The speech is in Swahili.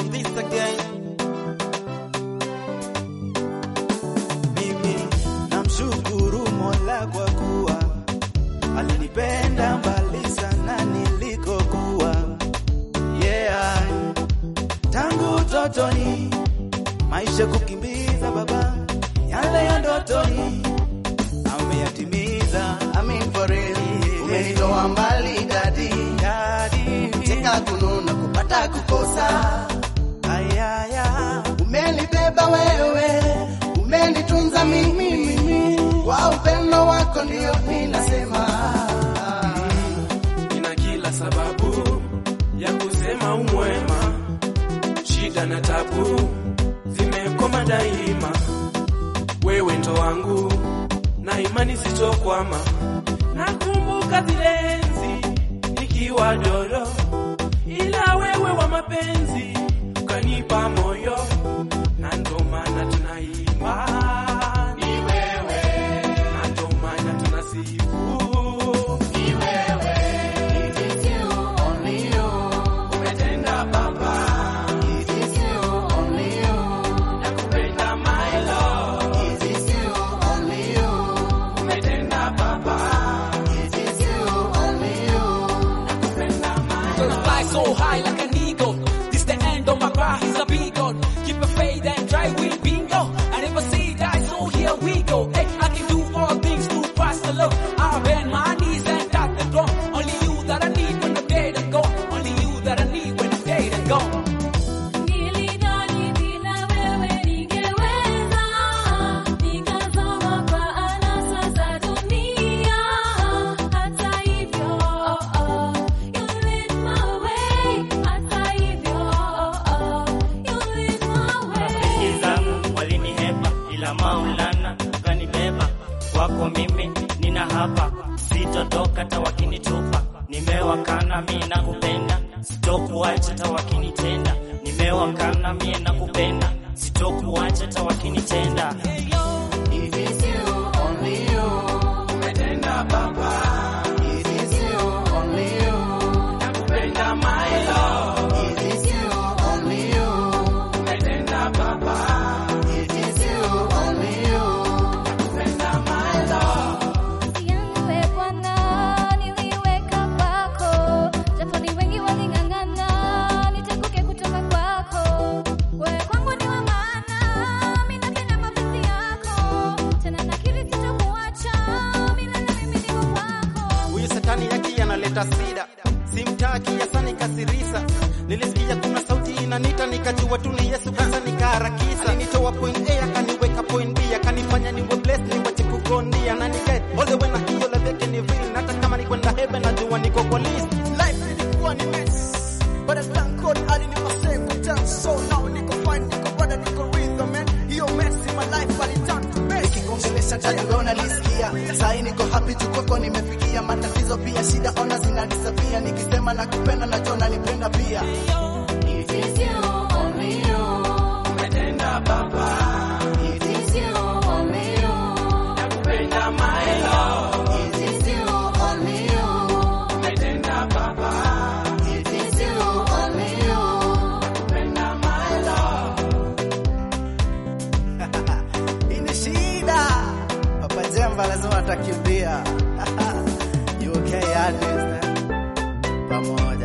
on this again. Mimi namshukuru Mola kwa kuwa alinipenda mbali sana nilikokuwa. Yeah, tangu utotoni maisha kukimbiza baba, yale ya ndotoni ameyatimiza. I mean for real. Umenitoa mbali dadi, Daddy, cheka kununa kupata kukosa. ayaya, Umenibeba wewe, umenitunza mimi, mimi. Kwa upendo wako ndio ninasema. Nina kila sababu ya kusema umwema, shida na tabu zimekoma daima. Wewe ndo wangu na imani sitokwama. Nakumbuka zile enzi nikiwa dodo, ila wewe wa mapenzi ukanipa moyo, na ndo maana tunaimba ni wewe, na ndo maana tunasifu ni wewe. It is you, only you. Umetenda baba. It is you, only you. Nakupenda my love. It is you, only you. Umetenda baba. It is you, only you. Nakupenda my Gonna love. fly so high like an eagle. This the end of my path, he's a big God. Keep a faith and try will bingo. I never say die, so here we go. Hey, I can do all things through Christ alone. I bend my knees and tap the drum. Only you that I need when I'm dead and gone. Only you that I need when I'm dead and gone. Nilidhani bila wewe ningeweza, nikazama kwa anasa za dunia. Hata hivyo, you lit my way. Hata hivyo, you lit my way. Rafiki zangu walinihepa, ila Maulana ukanibeba. Kwako mimi nina hapa, sitotoka hata wakinitupa. Nimewakana mie nakupenda, sitokuacha hata wakinitenda. Nimewakana mie nakupenda, sitokuacha hata wakinitenda. It is you, only you. Umetenda baba. It is you, only you. Nakupenda my love. It is you, only you. Umetenda baba. It is you, only you. Nakupenda my love. yangu e Bwana niliweka kwako, japo ni wengi waling'ang'ana niteguke kutoka kwako. Wewe kwangu ni wa maana, mimi napenda mapenzi yako, tena nakiri sitakuacha, milele mimi niko kwako. huyu satani yake analeta sida, simtaki yasani kasirisa. Nilisikia kuna sauti inanita, nikajua tu ni Yesu, kwanza nikaharakisa. Alinitoa point A akaniweka point B, akanifanya niwe blessed, niwache kugondia na nikae all the way na hiyo life yake ni real, na hata kama ni kwenda heaven najua niko kwa list. Life ilikuwa ni mess, but I thank God alinipa second chance. So now niko fine, niko brother, niko real man. Hiyo mess in my life aliturn to best. Nikikongelesha jadi ona nisikia, sahi niko happy tu kwako nimefikia. Matatizo pia shida ona zinanisapia, nikisema nakupenda najua nalipenda pia. It is you, only you. Umetenda baba. It is you, only you. Nakupenda my love. It is you, only you. Umetenda baba. It is you, only you. Nakupenda my love. Hii ni shida, Papa Jemba lazima atakimbia. UK artist eh? pamoja